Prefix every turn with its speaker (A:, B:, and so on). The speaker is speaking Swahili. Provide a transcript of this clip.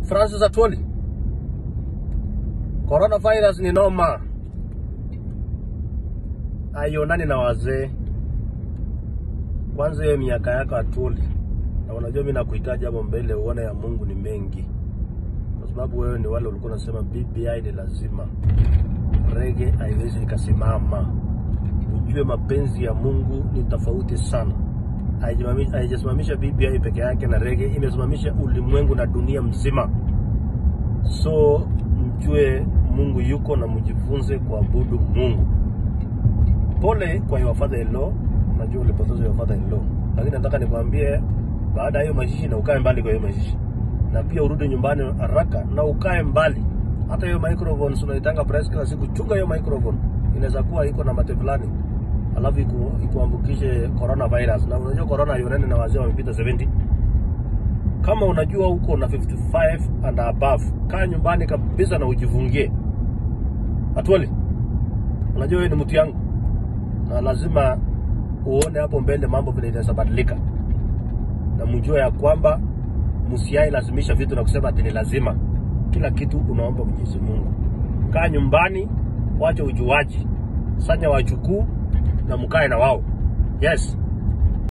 A: Francis Atwoli, coronavirus ni noma, haionani na wazee. Kwanza hiyo miaka yako Atwoli, na unajua mimi nakuhitaji hapo mbele, uone ya Mungu ni mengi, kwa sababu wewe ni wale ulikuwa unasema BBI ni lazima, rege haiwezi ikasimama. Ujue mapenzi ya Mungu ni tofauti sana Haijamami- haijasimamisha BBI peke yake na rege, imesimamisha ulimwengu na dunia mzima. So mjue Mungu yuko na mjifunze kuabudu Mungu. Pole kwa your father in law, najua ulipoteza your father in law, lakini nataka nikwambie, baada ya hiyo mazishi na ukae mbali kwa hiyo mazishi, na pia urudi nyumbani haraka na ukae mbali. Hata hiyo microphone unaitanga press kila siku, chunga hiyo microphone, inaweza kuwa iko na mate fulani alafu iku, ikuambukishe coronavirus. Na unajua corona haionani na wazee wamepita 70. Kama unajua uko na 55 and above, kaa nyumbani kabisa na ujifungie. Atwoli, unajua wewe ni mtu yangu, na lazima uone hapo mbele mambo vile inaweza badilika, na mjue ya kwamba msiai lazimisha vitu na kusema ati ni lazima. Kila kitu unaomba Mwenyezi Mungu. Kaa nyumbani, wacha ujuaji, sanya wajukuu na mkae na wao. Yes.